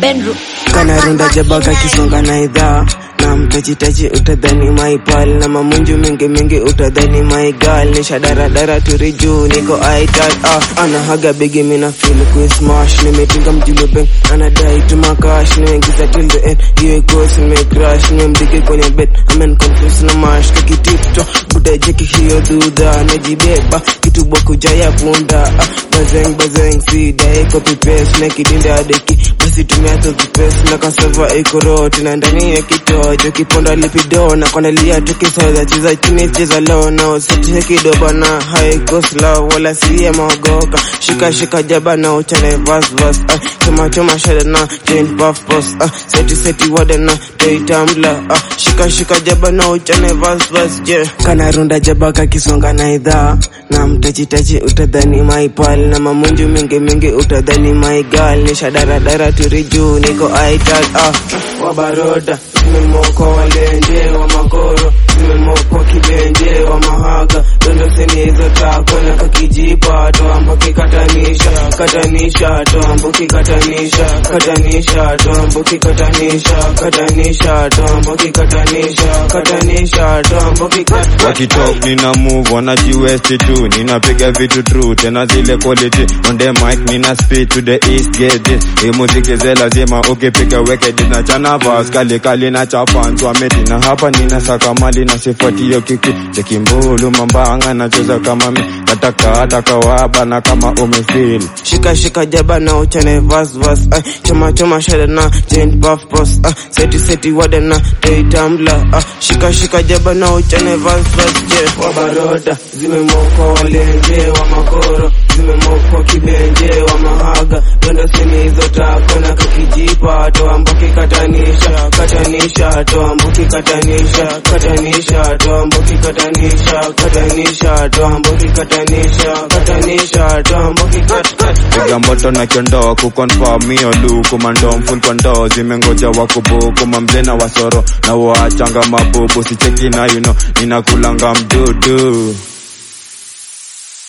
Benru. kanarunda jabaka kisonga na idhaa na mtachitachi utadhani maipal na mamunju mingi mingi utadhani maigal nisha daradara turi juu niko aital ah, anahaga bigi mina feel kuismash nimetinga mjulu beng anadai tumakash nimeingiza till the end hiyo ikosi nimecrash nimemdigi kwenye bed amen confuse na mash kakitipto budajeki hiyo dudha najibeba kitu bokujaya punda ah, bazeng bazeng sidai copy paste nekidinda adeki basi tumia tokipesi na kasava ikoroti na ndani ya kitojo kiponda lipido na kwanalia tukisaza cheza chini cheza low na usitie kidoba na high cost love wala siye maogoka shika shika jaba na uchane vas vas ah, choma choma shada na chain puff puff ah, seti seti wada na day tumbler ah, shika shika jaba na uchane vas vas je kana runda jaba kakisonga na idhaa na mtachitachi utadhani maipal na mamunju mingi mingi utadhani maigal nisha daradara turi juu niko aital ah, wabaroda zimemokwa walenje wa makoro zimemokwa kibenje wa mahaga dondoseni hizo tako na kakijipa toamboki katanisha katanisha toamboki katanisha katanisha toamboki katanisha katanisha toamboki katanisha katanisha toamboki katanisha wakitalk nina move wanajiwesti tu ninapiga vitu true tena zile quality on the mic nina speed to the east get this hii muziki ze lazima ukipiga weke this na chana vas kali kali na chapantu ameti na hapa nina saka mali na sifuati hiyo kiki chekimbulu mambanga nacheza kama mi nataka hata kawaba na kama umefeel shika shika jaba na uchane vas vas ah, choma choma shada na chain puff puff ah, seti seti wada na day tumbler ah, shika shika jaba na uchane vas vas je wabaroda zimemokwa walenje wa makoro zimemokwa kibenje wa mahaga dondo sini hizo tako na kakijipa toamboki katanisha katanisha toamboki katanisha katanisha toamboki katanisha katanisha toamboki katanisha katanisha toamboki kat kat piga moto na kiondoo kuconfirm hiyo luku mandom full kondo zimengoja wakubuku mamble na wasoro na waachanga mabubu sicheki na you know ninakulanga mdudu